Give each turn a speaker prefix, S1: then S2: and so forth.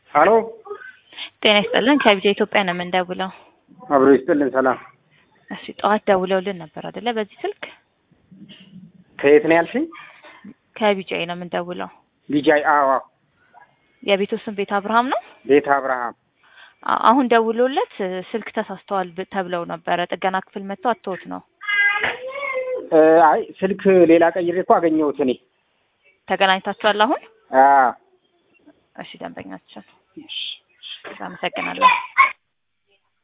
S1: ሀሎ
S2: ጤና ይስጥልን ከቢጃ ኢትዮጵያ ነው የምንደውለው።
S1: አብሮ ይስጥልን። ሰላም
S2: እሺ ጠዋት ደውለውልን ነበር አይደለ? በዚህ ስልክ
S1: ከየት ነው ያልሽኝ?
S2: ከቢጃይ ነው የምንደውለው።
S1: ቢጃይ አዋ
S2: የቤቱ ስም ቤት አብርሃም ነው።
S1: ቤተ አብርሃም
S2: አ- አሁን ደውሎለት እ፣ ስልክ ተሳስተዋል ብ- ተብለው ነበረ። ጥገና ክፍል መጥተው አተውት ነው።
S1: እ፣ አይ ስልክ ሌላ ቀይሬ እኮ አገኘሁት እኔ።
S2: ተገናኝታችኋል አሁን?
S1: አ
S2: እሺ ደንበኛችን አመሰግናለሁ።